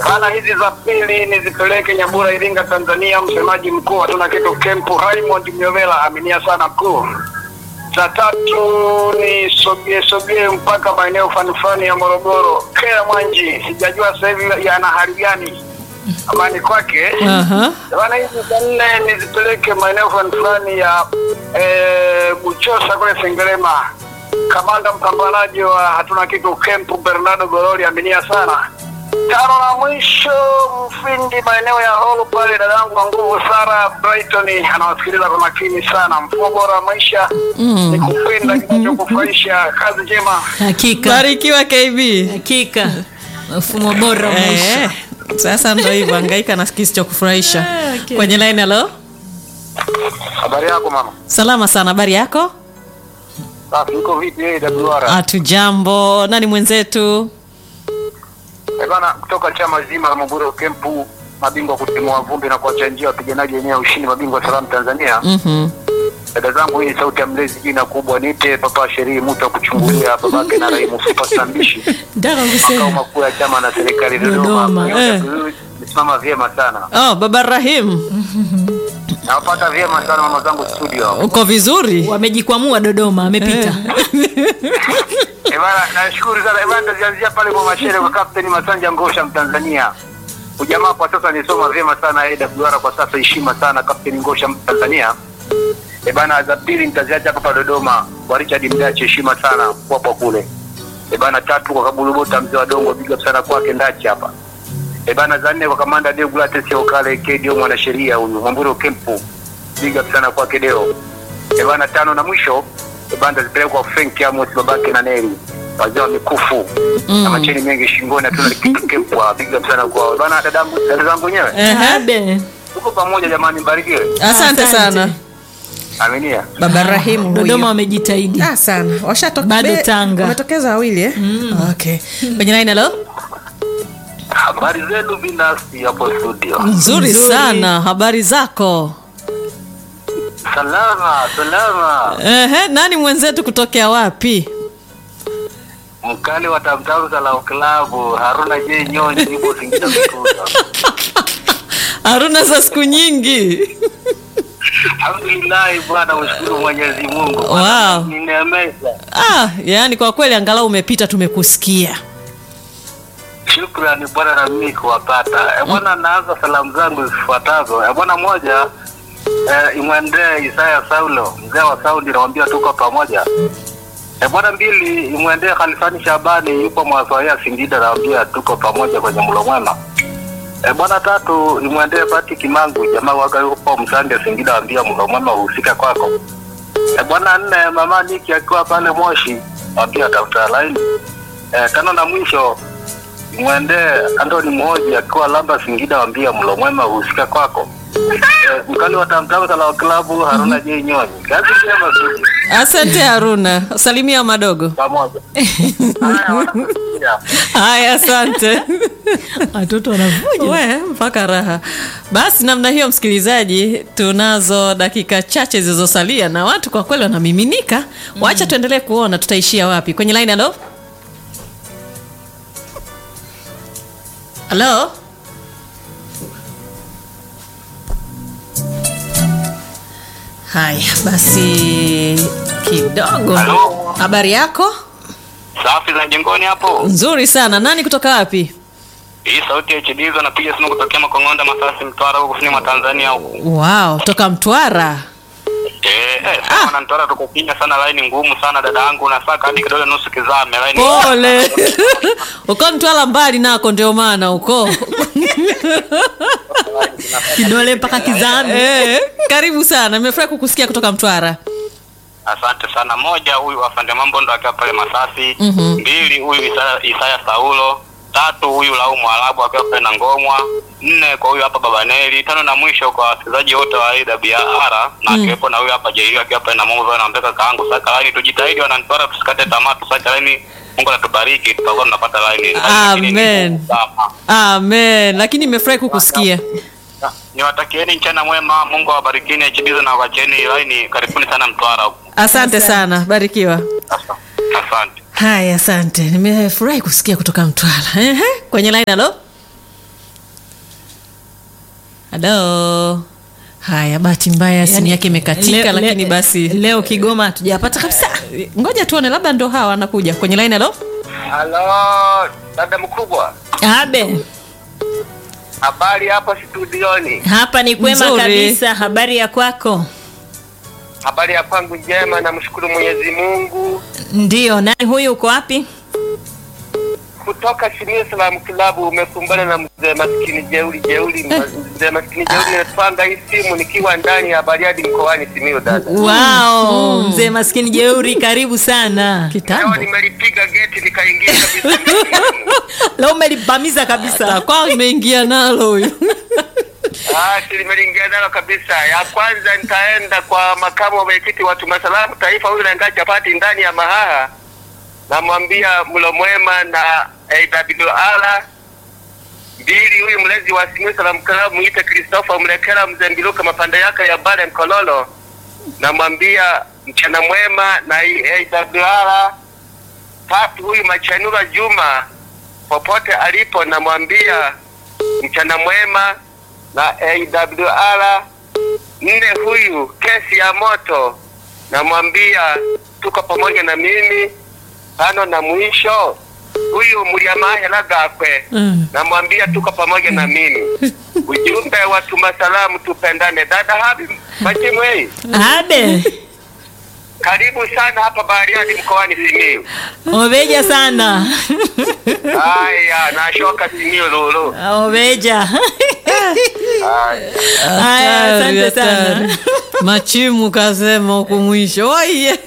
Bana, hizi za pili nizipeleke Nyabura, Iringa, Tanzania. Msemaji mkuu hatuna kitu kempu Raymond Myovela, aminia sana mkuu. Za tatu ni sogee sogee mpaka maeneo fanifani ya Morogoro, Kea Mwanji, sijajua sasa hivi yana hali gani amani kwake. Aha. Bana, hizi za nne nizipeleke maeneo fanifani ya eh, Buchosa kule Sengerema. Kamanda mpambanaji wa hatuna kitu kempu Bernardo Gololi, aminia sana tano na mwisho mfindi maeneo ya holo pale, dadangu wa nguvu Sara Brighton anawasikiliza kwa makini sana. Mfumo bora wa maisha ni kupenda kinachokufurahisha. Kazi njema. Hakika, Barikiwa KB. hakika mfumo bora wa maisha. Eh, sasa ndo hivyo hangaika na kisichokufurahisha. Eh, okay. Kwenye line hello. Habari yako mama? Salama sana, habari yako? Safi, uko vipi wewe Daduara? Hatujambo. Nani mwenzetu? Eh bana, kutoka chama zima la Maburo Kempu, mabingwa kutimua vumbi na kuacha njia wapiganaji wenyewe wa ushindi, mabingwa salamu Tanzania. Mhm. Dada zangu, hii ni sauti ya mlezi, jina kubwa nite Papa Sherii mtu wa kuchungulia babake na Raimu Super Mbishi Nataka makao kusema makuu ya chama na serikali Dodoma, Dodoma. eh. Nisimama vyema sana, Oh, Baba Rahim, nawapata vyema sana mama zangu studio. uko vizuri? wamejikwamua Dodoma, amepita Eh bana, nashukuru sana. Eh bana, nitazianzia pale kwa mashere kwa Captain Masanja Ngosha Mtanzania. Ujamaa kwa sasa nisoma vyema sana AWR kwa sasa heshima sana Captain Ngosha Mtanzania. Eh bana, za pili nitaziacha hapa Dodoma kwa Richard Mdachi heshima sana kwa kwa kule. Eh bana, tatu kwa Kabulubota mzee wa Dongo big up sana kwake Ndachi hapa. Eh bana, za nne kwa Kamanda Deo Gulates Okale KDO mwanasheria huyu Mwamburo Kempu big up sana kwake Deo. Eh bana, tano na mwisho eh bana, zipelekwa kwa Frank Amos babake na Neri wazee wa mikufu na macheni mengi shingoni, hatuna kitu kempwa. Big up sana kwa bana, dadangu dada zangu wenyewe, Ehe. Abe. tuko pamoja jamani, mbarikiwe, Asante Asante. sana. aminia. Baba Rahimu Dodoma huyo. wamejitahidi. Ah, sana. Washatoka Bado be- Tanga. Wametokeza wawili eh? Okay. Kwenye line hello. Habari zenu binafsi hapo studio? Nzuri Nzuri. sana. Habari zako? Salama salama, Ehe, nani mwenzetu kutokea wapi? mkali wa tamtamu za lao klabu Haruna J Nyonyi, nipo Singida Mikuza. Haruna za siku nyingi. Alhamdulillah bwana, mshukuru Mwenyezi Mungu. Wow. Ninemeza. Ah, yani kwa kweli angalau umepita tumekusikia. Shukrani bwana, na mimi kuwapata. Eh bwana, naanza salamu zangu zifuatazo. Eh bwana, moja eh, imwendee Isaya Saulo, mzee wa Saudi, namwambia tuko pamoja. Eh bwana, mbili imwendee Khalifani Shabani, yupo Mwasoya Singida, namwambia tuko pamoja kwenye mlo mwema. Eh bwana, tatu imwendee Pati Kimangu, jamaa waga yupo Msande Singida, namwambia mlo mwema uhusika kwako. Eh bwana, nne mama Niki akiwa pale Moshi, namwambia tafuta laini. Eh, tano na mwisho mwendee Antoni Mhoji akiwa Lamba Singida, wambia mlo mwema uhusika kwako. Eh, mkali wa tamtamu la klabu Haruna J Nyonyi, kazi njema Sudi, Asante Haruna. Salimia madogo. pamoja. Haya, wanakusikia. Haya, asante. Watoto wanavuja. We, mpaka raha. Basi namna hiyo, msikilizaji, tunazo dakika chache zilizosalia na watu kwa kweli wanamiminika. Wacha tuendelee kuona tutaishia wapi. Kwenye line, halo halo. Haya basi, kidogo. Halo. Habari yako? Safi za jengoni hapo. Nzuri sana. Nani kutoka wapi? Hii sauti ya Chidizo napiga simu kutokea Makongonda Masasi Mtwara huko kusini mwa Tanzania huko. Wow, toka Mtwara. Eh, eh, sasa na Mtwara tuko kinya sana line ngumu sana dada yangu na saka hadi kidole nusu kizame line. Pole. uko Mtwara mbali nako ndio maana uko. Kidole mpaka kizani. eh, karibu sana. Nimefurahi kukusikia kutoka Mtwara. Asante sana. Moja, huyu afande mambo ndo akiwa pale Masasi. Mhm. Mbili, huyu Isaya, Isaya Saulo. Tatu, huyu Lau Mwarabu akiwa pale na Ngomwa. Nne, kwa huyu hapa Babaneli. Tano na mwisho kwa wasikilizaji wote wa AWR na akiwepo na huyu hapa Jairi akiwa pale na Mungu na mpeka kaangu Sakalani. Tujitahidi wananitwara, tusikate tamaa, tusake laini. Mungu anatubariki, tutakuwa tunapata laini. Lakini ni Amen. ngumu sana. Amen. Lakini nimefurahi kukusikia. Niwatakieni mchana mwema, Mungu awabarikini, achibize na wacheni laini. Karibuni sana Mtwara huko. Asante sana. Barikiwa. Asante. Haya, asante. Nimefurahi kusikia kutoka Mtwara. Ehe, kwenye line halo. halo haya bahati mbaya simu yake imekatika Le- lakini le- basi leo Kigoma hatujapata kabisa. ngoja tuone labda ndo hawa anakuja kwenye line halo Halo, dada mkubwa, Abe, habari hapo studioni? hapa ni kwema Nzuri. kabisa. Habari ya kwako? Habari ya kwangu njema, namshukuru Mwenyezi Mungu. Ndiyo, nani huyu? Uko wapi? Kutoka Simiyu Salamu Kilabu, umekumbana na mzee maskini jeuli jeuli, mzee maskini jeuli. Natwanga hii simu nikiwa ndani ya Bariadi mkoani Simiyu. Dada, Wow, mzee maskini jeuri, karibu sana. leo kitambo nimelipiga geti nikaingia kabisa. Leo umelipamiza kabisa. takwao imeingia nalo huyu Ah, si nimeliingia nalo kabisa. Ya kwanza nitaenda kwa makamu wa mwenyekiti wa Tuma Salamu Taifa, huyu naenga chapati ndani ya Mahaha, namwambia mlo mwema na AWR mbili. Huyu mlezi wa Simiyu Salamu Club muite Christopher Mlekela Mzembiluka mapande yake ya Bale Mkololo, namwambia mchana mwema na hii AWR tatu. Huyu Machanura Juma popote alipo, namwambia mchana mwema na AWR. Nne, huyu kesi ya moto, namwambia tuko pamoja na mimi. Tano na mwisho, huyu Mliamahela Gakwe, Mm. namwambia tuko pamoja na mimi. Ujumbe wa tuma salamu, tupendane. Dada Habi Majimwei, Abe, karibu sana hapa Bariadi mkoani Simiyu. obeja sana. Haya, nashoka Simiyu lulu. Obeja. Haya. Haya, Hatari, asante sana. hatari. machimu kasema huku mwisho oye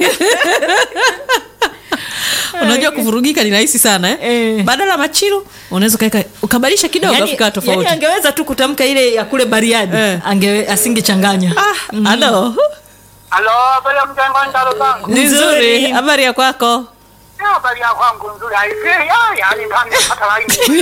unajua kuvurugika ni rahisi sana eh? Eh. badala ya machiru unaweza ukaweka ukabadilisha kidogo Yani, yani, ikawa tofauti yani angeweza tu kutamka ile ya kule Bariadi Eh. ange asingechanganya. ah, halo Halo, habari ya mjengoni dalo zangu. ni Nzuri. nzuri habari ya kwako Ya, habari ya kwangu nzuri. Haifai, ya, yani kama nimepata laini.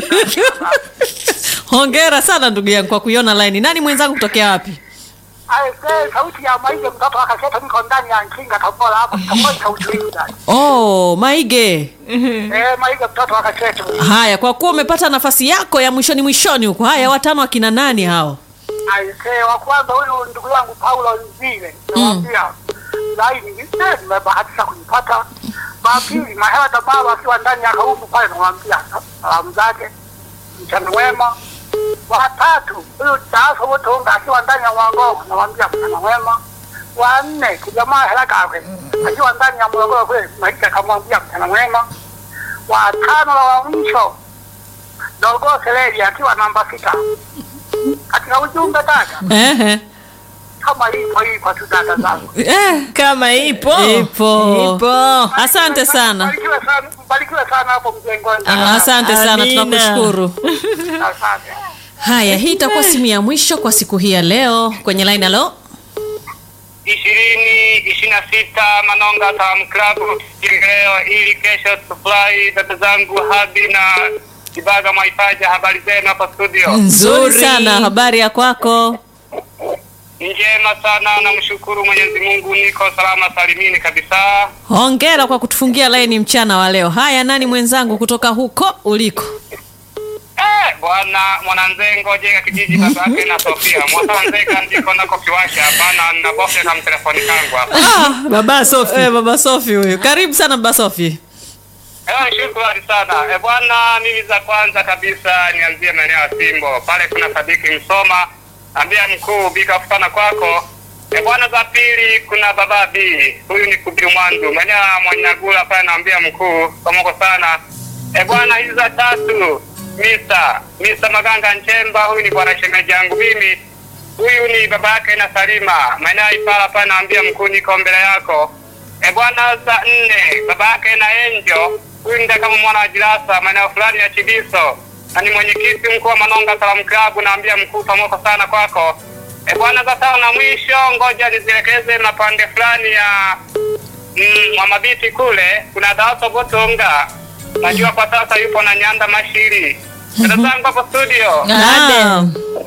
hongera sana ndugu yangu kwa kuiona laini nani mwenzangu kutokea wapi Haifai, sauti ya maige mtoto akasema niko ndani ya nkinga Tabora hapo. Tabora sauti hii dada. oh maige Eh, maige mtoto akasema. haya kwa kuwa umepata nafasi yako ya mwishoni mwishoni huko haya watano akina nani hao Haifai, wa kwanza huyu ndugu yangu Paulo Nzile. Namwambia laini, eh, nimebahatisha kuipata. Wa pili, Mahela Tamaro akiwa ndani ya kaumbu pale namwambia salamu zake. Mchana wema. Wa tatu, huyu Taaso Wotonga akiwa ndani ya Mwangoko namwambia mchana wema. Wa nne, kijamaa Hela Kakwe akiwa ndani ya Morogoro kule maisha kamwambia mchana mwema. Wa tano na wa mwisho Dogo Seleli akiwa namba sita. Katika ujumbe dada, Ehe. kama ipo ipo tu dada zangu. Eh, Kama ipo. Ipo. Ipo. asante sana Barikiwe sana, barikiwe sana hapo mjengoni. Ah, asante sana Amina. tunakushukuru Asante. haya hii itakuwa simu ya mwisho kwa siku hii ya leo kwenye line halo ishirini ishirini na sita Manonga Salamu Club leo, ili kesho supply dada zangu Habi na Kibaga Mwaitaja. Habari zenu hapa studio? nzuri sana habari ya kwako Njema sana, namshukuru Mwenyezi Mungu, niko salama salimini kabisa. hongera kwa kutufungia laini mchana wa leo haya nani mwenzangu kutoka huko uliko Eh, bwana mwananzengo jega kijiji babake na Sofia mwananzega ndiko nako kiwasha hapana, nabofya na mtelefoni kangu hapa. ah, Baba Sofi. eh, baba sofi huyu karibu sana baba sofi Eh, shukrani sana. Eh, bwana mimi za kwanza kabisa nianzie maeneo ya Simbo. Pale kuna Sadiki Msoma. Ambia mkuu bika kufana kwako. Eh, bwana za pili kuna baba B. Huyu ni Kubiru Mwandu. Maeneo ya Mwanyagula pale naambia mkuu pamoko sana. Eh, bwana hizi za tatu Mr. Mr. Maganga Nchemba huyu ni bwana shemeji yangu mimi. Huyu ni baba yake na Salima. Maeneo ya Ipala pale naambia mkuu niko mbele yako. E bwana, za nne baba yake na Enjo, huyu ndio kama mwana wa Jirasa maeneo fulani ya Chidiso, na ni mwenyekiti mkuu wa Manonga Salamu Club. Naambia mkuu pamoko sana kwako. E bwana, za tano na mwisho, ngoja nizielekeze mapande fulani ya mm, mwa mabiti kule, kuna Daso Botonga, najua kwa sasa yupo na Nyanda Mashiri. Dada zangu hapo studio, Naam.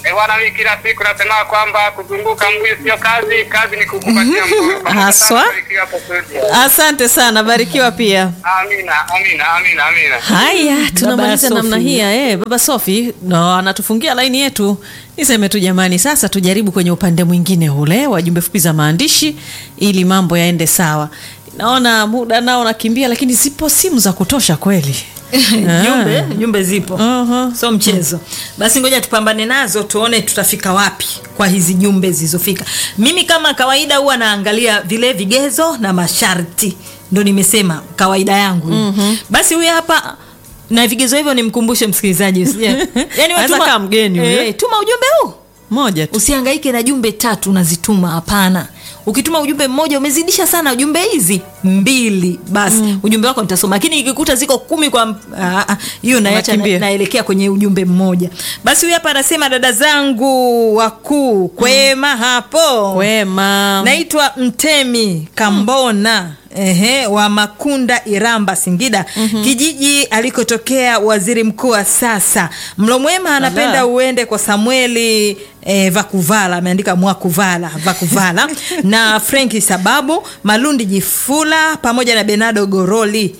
Eh, bwana mimi kila siku nasema kwamba kuzunguka mbuyu sio kazi, kazi ni kukupatia mbuyu. Pamoja Haswa. sana barikiwa hapo studio. asante sana barikiwa pia Amina, amina, amina, amina. haya tunamaliza Sophie. namna hii ya eh, baba sofi no, anatufungia laini yetu niseme tu jamani sasa tujaribu kwenye upande mwingine ule wa jumbe fupi za maandishi ili mambo yaende sawa naona muda nao nakimbia lakini zipo simu za kutosha kweli jumbe jumbe zipo Aha. so mchezo basi ngoja tupambane nazo tuone tutafika wapi kwa hizi jumbe zilizofika mimi kama kawaida huwa naangalia vile vigezo na masharti ndo nimesema kawaida yangu mm-hmm. basi huyu hapa na vigezo hivyo nimkumbushe msikilizaji usije- yani Anaweza kaa mgeni huyo. eh, tuma ujumbe huu moja tu usihangaike na jumbe tatu unazituma hapana ukituma ujumbe mmoja umezidisha sana jumbe hizi mbili basi mm. ujumbe wako nitasoma lakini ikikuta ziko kumi kwa ah, ah, hiyo naacha na, Unakimbia. naelekea kwenye ujumbe mmoja basi huyu hapa anasema dada zangu wakuu kwema hapo wema naitwa mtemi kambona Ehe, wa makunda iramba singida mm-hmm. kijiji alikotokea waziri mkuu wa sasa mlomwema anapenda Ala. uende kwa samueli eh, vakuvala ameandika mwakuvala vakuvala na frenki sababu malundi jifula pamoja na benado goroli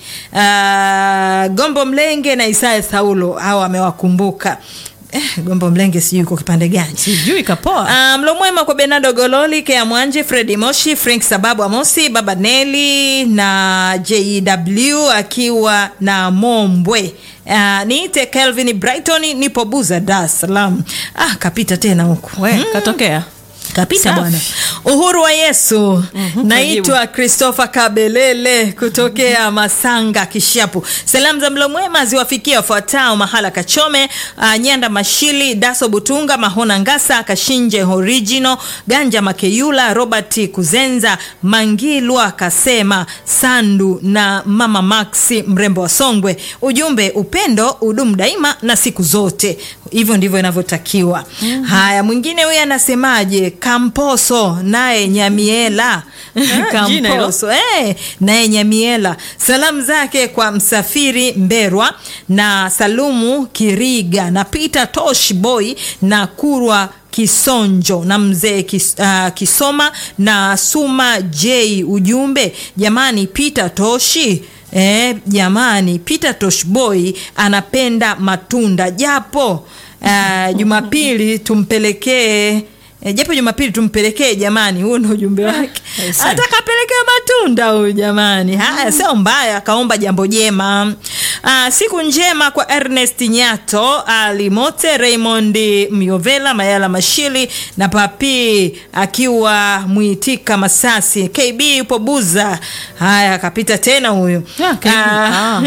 uh, gombo mlenge na isaya saulo hao amewakumbuka eh, gombo mlenge sijui uko kipande gani sijui kapoa Uh, mlo mwema kwa benardo gololi kea mwanje fredi moshi frank sababu amosi baba neli na jew akiwa na mombwe Uh, niite kelvin brighton nipo buza dar es salaam ah, kapita tena huku we katokea kapita Safi. bwana uhuru wa yesu Mhm, naitwa christopher kabelele kutokea masanga kishapu salamu za mlo mwema ziwafikia wafuatao mahala kachome uh, nyanda mashili daso butunga mahona ngasa kashinje original ganja makeyula robert kuzenza mangilwa kasema sandu na mama maxi mrembo wa songwe ujumbe upendo udumu daima na siku zote hivyo ndivyo inavyotakiwa mm-hmm. haya mwingine huyu anasemaje kamposo naye nyamiela jina hilo. kamposo eh, naye nyamiela salamu zake kwa msafiri mberwa na salumu kiriga na peter tosh boy na kurwa kisonjo na mzee kis, uh, kisoma na suma j ujumbe jamani peter toshi Eh, jamani peter toshboy anapenda matunda japo uh, jumapili tumpelekee E, japo jumapili tumpelekee jamani huo ndo ujumbe wake atakapelekea matunda huyu jamani haya sio mbaya akaomba jambo jema Aa, siku njema kwa ernest nyato alimote raymond myovela mayala mashili na papi akiwa mwitika masasi kb yupo buza haya akapita tena huyu Ah, KB. Ah.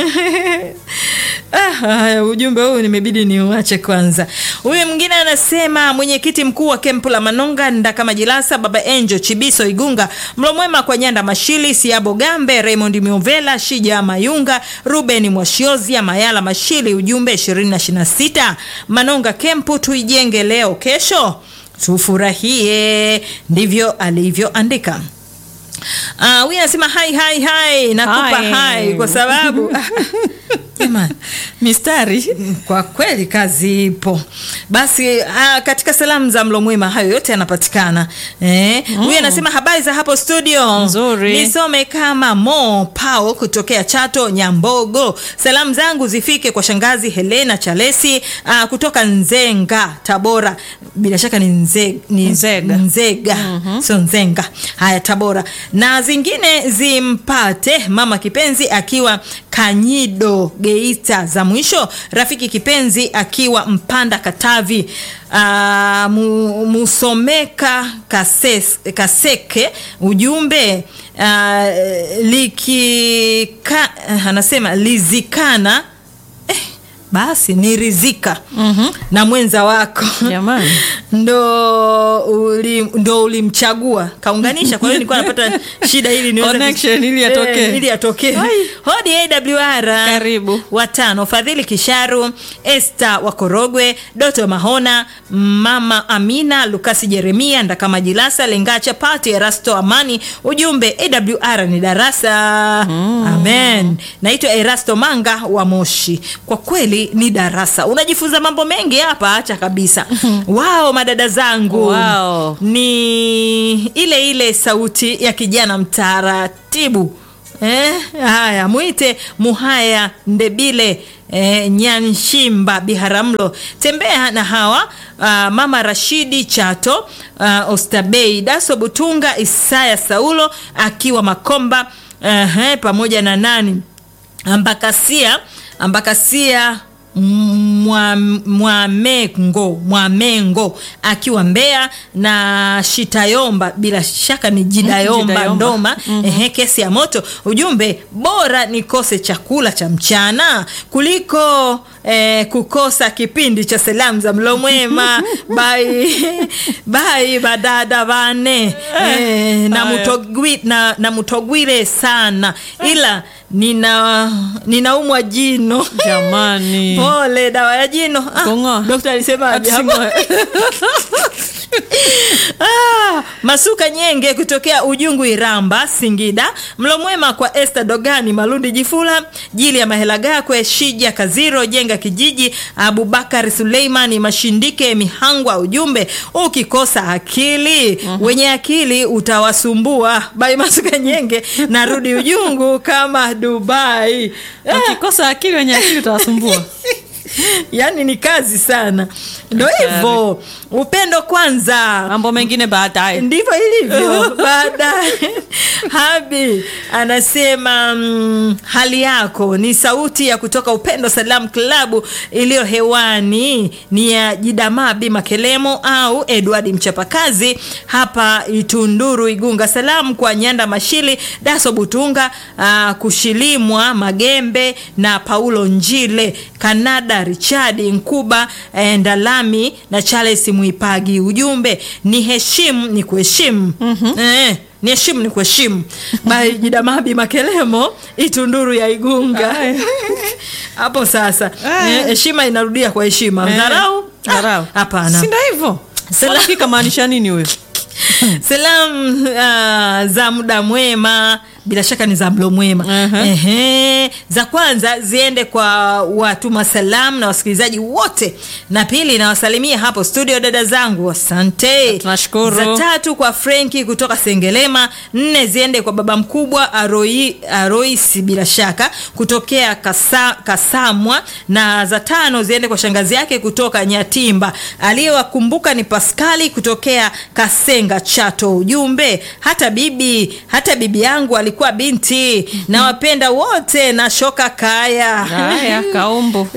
Ah, haya, ujumbe huu nimebidi niuache kwanza huyu mwingine anasema mwenyekiti mkuu wa kempu la manonga ndakama jilasa baba enjo chibiso igunga mlomwema kwa nyanda mashili siabo gambe raymond miovela shija mayunga ruben mwashiozia mayala mashili ujumbe 226 manonga kempu tuijenge leo kesho tufurahie ndivyo alivyoandika Ah, huyu anasema hai hai hai nakupa Hai. hai kwa sababu jamani mistari kwa kweli kazi ipo basi ah, katika salamu za mlo mwema hayo yote yanapatikana eh, huyu anasema habari za hapo studio Nzuri. nisome kama mo pao kutokea chato nyambogo salamu zangu zifike kwa shangazi helena chalesi ah, kutoka nzenga tabora bila shaka ni, nze, ni Nzega. nzega mm-hmm. sio nzenga haya tabora na zingine zimpate mama kipenzi akiwa kanyido geita za mwisho rafiki kipenzi akiwa mpanda katavi uh, mu, musomeka kases, kaseke ujumbe uh, likika anasema lizikana eh, basi ni rizika mm-hmm. na mwenza wako Jamani. ndo uli, ndo ulimchagua kaunganisha kwa hiyo nilikuwa napata shida ili niweze kus- Connection ili yatokee. Eh, ili yatokee hodi awr Karibu. watano fadhili kisharu este wakorogwe doto mahona mama amina lukasi jeremia ndakama jilasa lengacha pati erasto amani ujumbe awr ni darasa mm. amen naitwa erasto manga wa moshi kwa kweli bali ni darasa unajifunza mambo mengi hapa acha kabisa wao madada zangu Wao. ni ile ile sauti ya kijana mtaratibu Eh, haya mwite muhaya ndebile eh, nyanshimba biharamlo tembea na hawa uh, mama rashidi chato uh, ostabei daso butunga isaya saulo akiwa makomba uh, pamoja na nani ambakasia ambakasia Mwa- mwamengo mwamengo akiwa mbea na shitayomba bila shaka ni jidayomba Jidayomba. ndoma ehe, kesi ya moto ujumbe bora nikose chakula cha mchana kuliko eh, kukosa kipindi cha salamu za mlo mwema bai bai badada bane eh, na, haya. mutogwi, na, na mutogwire sana ila nina ninaumwa jino jamani pole dawa ya jino Ah, Kung'oa. dokta alisemaje hapo? Atusing'oe. Ah, masuka nyenge kutokea ujungu iramba singida mlo mwema kwa este dogani malundi jifula jili ya mahela gakwe shija kaziro jenga kijiji abubakar suleimani mashindike mihangwa ujumbe ukikosa akili wenye akili utawasumbua bai masuka nyenge narudi ujungu kama dubai wakikosa akili wenye akili utawasumbua yaani ni kazi sana ndo hivyo upendo kwanza mambo mengine baadaye ndivyo ilivyo baadaye habi anasema mm, hali yako ni sauti ya kutoka upendo salam klabu iliyo hewani ni ya jidamaa bi makelemo au edward mchapakazi hapa itunduru igunga salamu kwa nyanda mashili daso butunga uh, kushilimwa magembe na paulo njile kanada richard nkuba eh, ndalami na charles muipagi ujumbe ni heshimu ni kuheshimu mm-hmm. eh, ni heshimu ni kuheshimu by jidamabi makelemo itunduru ya igunga hapo sasa Aya. eh, heshima inarudia kwa heshima Eh, dharau Ah, dharau. hapana si ndo hivyo Sala- Unafikiri kamaanisha nini huyo salamu uh, za muda mwema bila shaka ni za mlo mwema Aha. Ehe. za kwanza ziende kwa watuma salamu na wasikilizaji wote na pili nawasalimia hapo studio dada zangu asante Tunashukuru. za tatu kwa frenki kutoka sengelema nne ziende kwa baba mkubwa aroi, aroisi bila shaka kutokea Kasa, kasamwa na za tano ziende kwa shangazi yake kutoka nyatimba aliyewakumbuka ni paskali kutokea kasenga chato ujumbe hata bibi hata bibi yangu alikuwa binti na wapenda wote na shoka kaya haya kaumbu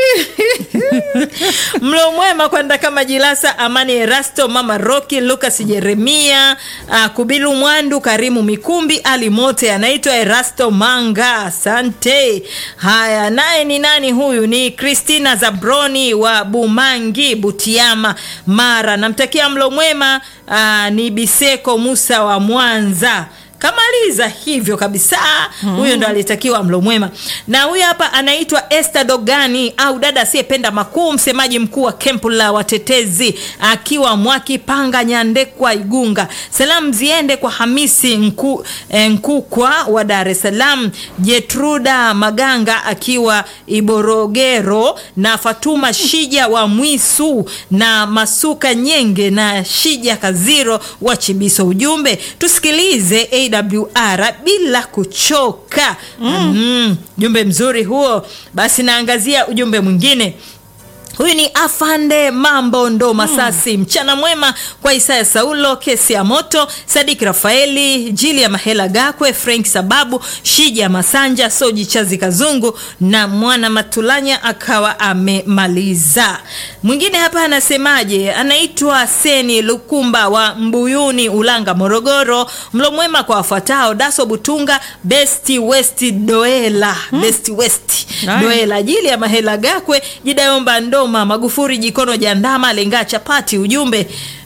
mlo mwema kwenda kama jilasa amani erasto mama roki lukas jeremia uh, kubilu mwandu karimu mikumbi ali mote anaitwa erasto manga asante haya naye ni nani huyu ni kristina zabroni wa bumangi butiama mara namtakia mlo mwema uh, ni biseko musa wa mwanza kamaliza hivyo kabisa huyo ndo alitakiwa mlo mwema na huyu hapa anaitwa este dogani au dada asiyependa makuu msemaji mkuu wa kempu la watetezi akiwa mwakipanga nyandekwa igunga salamu ziende kwa hamisi Nku, eh, nkukwa wa dar es salaam jetruda maganga akiwa iborogero na fatuma shija wa mwisu na masuka nyenge na shija kaziro wa chibiso ujumbe tusikilize awr bila kuchoka mm. Mm, ujumbe mzuri huo basi naangazia ujumbe mwingine huyu ni afande mambo ndo masasi mm. mchana mwema kwa isaya saulo kesi ya moto sadiki rafaeli jili ya mahela gakwe frank sababu shija masanja soji chazi kazungu na mwana matulanya akawa amemaliza mwingine hapa anasemaje anaitwa seni lukumba wa mbuyuni ulanga morogoro mlo mwema kwa wafuatao daso butunga besti west doela hmm. besti west Nice. doela jili ya mahela gakwe jidayomba ndoma magufuri jikono jandama lengaa chapati ujumbe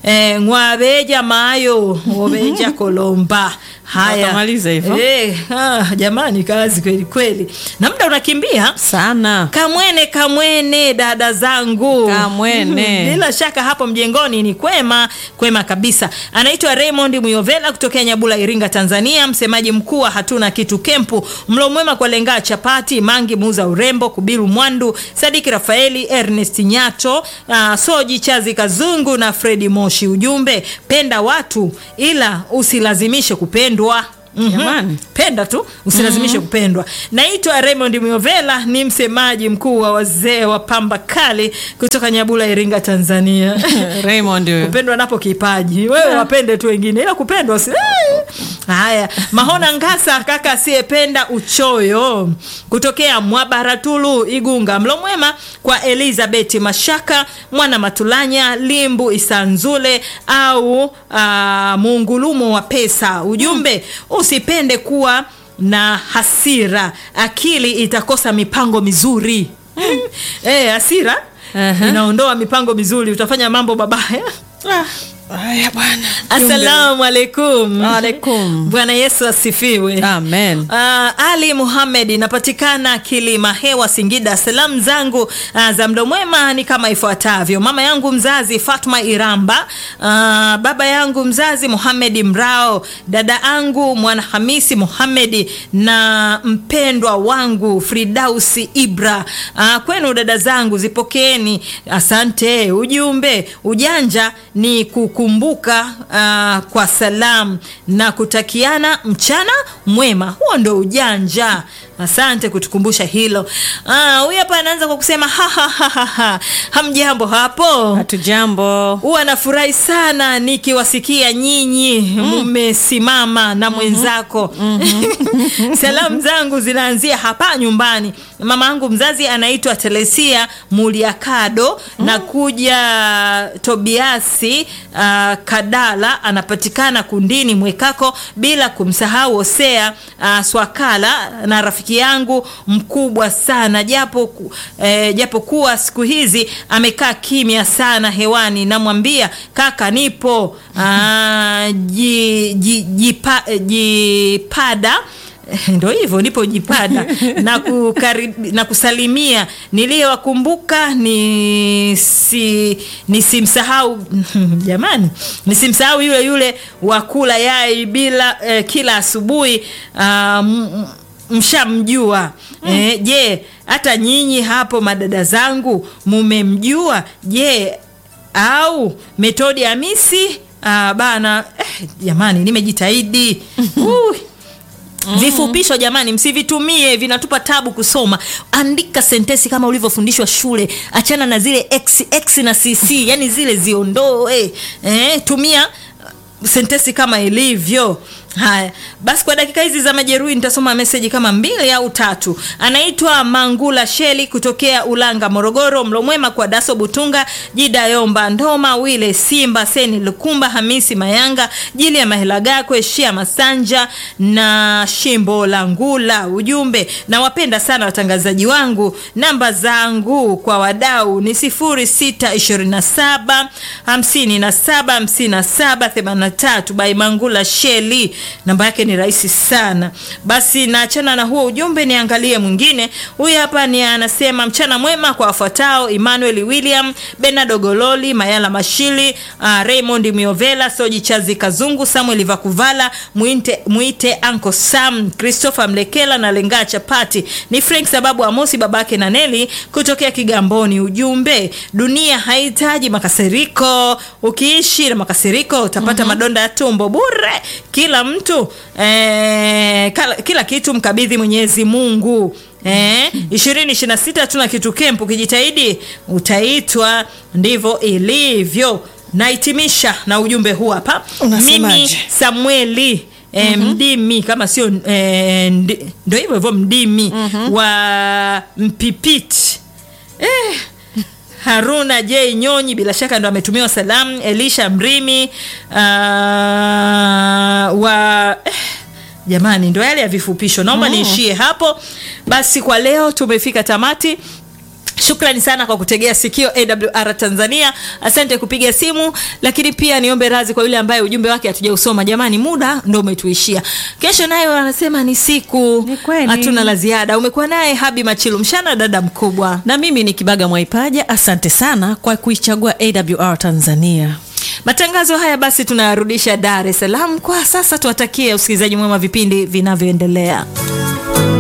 eh, ngwabeja mayo obeja kolomba haya Watamaliza hivyo. eh, ah, jamani kazi kweli kweli na muda unakimbia sana kamwene kamwene dada zangu Kamwene. bila shaka hapo mjengoni ni kwema kwema kabisa anaitwa raymond muyovela kutokea nyabula iringa tanzania msemaji mkuu wa hatuna kitu kempu mlo mwema kwa lengaa chapati mangi muuza urembo kubiru mwandu sadiki rafaeli ernest nyato uh, soji chazi kazungu na fredi moshi ujumbe penda watu ila usilazimishe kupendwa Mhm. Jamani. penda tu usilazimishe kupendwa naitwa raymond miovela ni msemaji mkuu wa wazee wa pamba kali kutoka nyabula iringa tanzania Raymond huyo. kupendwa napo kipaji wewe wapende tu wengine ila kupendwa si Eh. haya mahona ngasa kaka asiyependa uchoyo kutokea mwabaratulu igunga mlo mwema kwa elizabeth mashaka mwana matulanya limbu isanzule au uh, muungulumo wa pesa ujumbe usipende kuwa na hasira akili itakosa mipango mizuri eh, hasira Aha. inaondoa mipango mizuri utafanya mambo mabaya Haya bwana. assalamu alaikum Alaikum. bwana yesu asifiwe Amen. Uh, ali muhamed inapatikana kilima hewa singida salamu zangu uh, za mdo mwema ni kama ifuatavyo mama yangu mzazi fatma iramba uh, baba yangu mzazi muhamedi mrao dada angu mwanahamisi muhamedi na mpendwa wangu fridausi ibra uh, kwenu dada zangu zipokeeni asante ujumbe ujanja ni kukumbuka uh, kwa salamu na kutakiana mchana mwema huo ndo ujanja asante kutukumbusha hilo Ah, huyu hapa anaanza kwa kusema "Ha, ha, ha, ha, ha. hamjambo hapo Hatujambo. huwa nafurahi sana nikiwasikia nyinyi mmesimama na mwenzako salamu zangu zinaanzia hapa nyumbani mama yangu mzazi anaitwa telesia muliakado na kuja tobiasi uh, kadala anapatikana kundini mwekako bila kumsahau hosea uh, swakala na rafiki yangu mkubwa sana japo ku- eh, japo kuwa siku hizi amekaa kimya sana hewani namwambia kaka nipo ah, ji, ji, jipa, eh, jipada ndo hivyo nipo jipada na, kukarib, na kusalimia niliyowakumbuka ni si, nisimsahau jamani nisimsahau yule yule wa kula yai bila eh, kila asubuhi ah, m- m- mshamjua eh, je hata nyinyi hapo madada zangu mumemjua je au metodi hamisi ah, bana eh, jamani nimejitahidi Ui. vifupisho jamani msivitumie vinatupa tabu kusoma andika sentesi kama ulivyofundishwa shule achana na zile x, x na cc yani zile ziondoe eh, tumia sentesi kama ilivyo haya basi kwa dakika hizi za majeruhi nitasoma meseji kama mbili au tatu anaitwa mangula sheli kutokea ulanga morogoro mlomwema kwa daso butunga jida yomba ndoma wile simba seni lukumba hamisi mayanga jili ya mahelagakwe shia masanja na shimbo la ngula ujumbe nawapenda sana watangazaji wangu namba zangu kwa wadau ni 0627 57 57 83 by mangula sheli namba yake ni rahisi sana basi naachana na huo ujumbe niangalie mwingine huyu hapa ni anasema mchana mwema kwa wafuatao emmanuel william benard ogololi mayala mashili uh, raymond miovela soji chazi kazungu samuel vakuvala mwite, mwite anko sam christopher mlekela na lengaa chapati ni frank sababu amosi babake na neli kutokea kigamboni ujumbe dunia haihitaji makasiriko ukiishi na makasiriko utapata mm-hmm. madonda ya tumbo bure kila mtu eh, kala, kila kitu mkabidhi mwenyezi mungu ishirini ishiri na sita tuna kitu kempu ukijitahidi utaitwa ndivyo ilivyo nahitimisha na ujumbe huu hapa Unasemaje? mimi samueli E, mm-hmm. mdimi kama sio e, ndi- ndo hivyo hivyo mdimi mm-hmm. wa mpipiti eh, haruna j nyonyi bila shaka ndo ametumiwa salamu elisha mrimi uh, wa eh, jamani ndo yale ya vifupisho naomba mm. niishie hapo basi kwa leo tumefika tamati shukrani sana kwa kutegea sikio awr tanzania asante kupiga simu lakini pia niombe radhi kwa yule ambaye ujumbe wake hatujausoma jamani muda ndo umetuishia kesho nayo anasema ni siku Ni kweli. hatuna la ziada umekuwa naye habi machilu mshana dada mkubwa na mimi ni kibaga mwaipaja asante sana kwa kuichagua awr tanzania matangazo haya basi tunayarudisha dar es salaam kwa sasa tuwatakie usikilizaji mwema vipindi vinavyoendelea